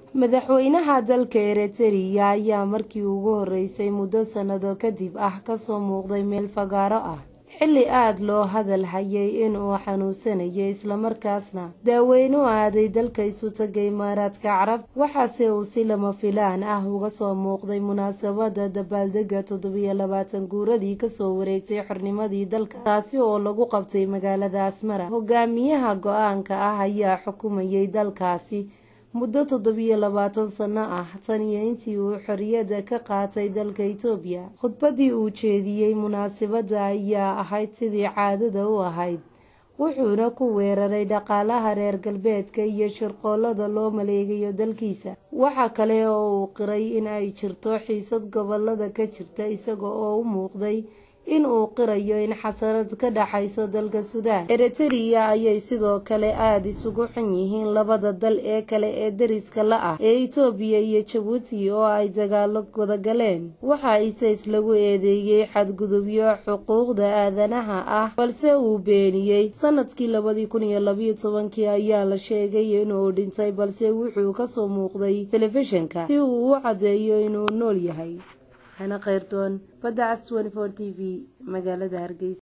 madaxweynaha dalka eritrea ayaa markii ugu horeysay muddo sannado kadib ah kasoo muuqday meel fagaaro ah xilli aada loo hadal hayay inuu xanuunsanayay islamarkaasna daaweyne u aaday dalka isu taga imaaraadka carab waxaase uu si lama filaan ah uga soo muuqday munaasabada dabaaldega toddobiyo labaatan guuradii kasoo wareegtay xornimadii dalka taasi oo lagu qabtay magaalada asmara hogaamiyaha go-aanka ah ayaa xukumayay dalkaasi muddo toddobiyo labaatan sano ah tan iyo intii uu xorriyadda ka qaatay dalka itoobiya khudbadii uu jeediyey munaasabadda ayaa ahayd sidii caadada u ahayd wuxuuna ku weeraray dhaqaalaha reer galbeedka iyo shirqoolada loo maleegayo dalkiisa waxa kale oo uu qiray in ay jirto xiisad gobolada ka jirta isaga oo u muuqday in uu qirayo in xasarad ka dhaxayso dalka suudaan eritrea ayay sidoo kale aada isugu xun yihiin labada dal ee kale ee dariska la ah ee itoobiya iyo jabuuti oo ay dagaalo wada galeen waxa iseys lagu eedeeyey xadgudubyo xuquuqda aadanaha ah balse uu beeniyey sanadkii labadii kun iyo labayo tobankii ayaa la sheegay inuu dhintay balse wuxuu kasoo muuqday telefishinka si uu u caddeeyo inuu nool yahay hana khayrdoon badda cas t v magaalada hargeysa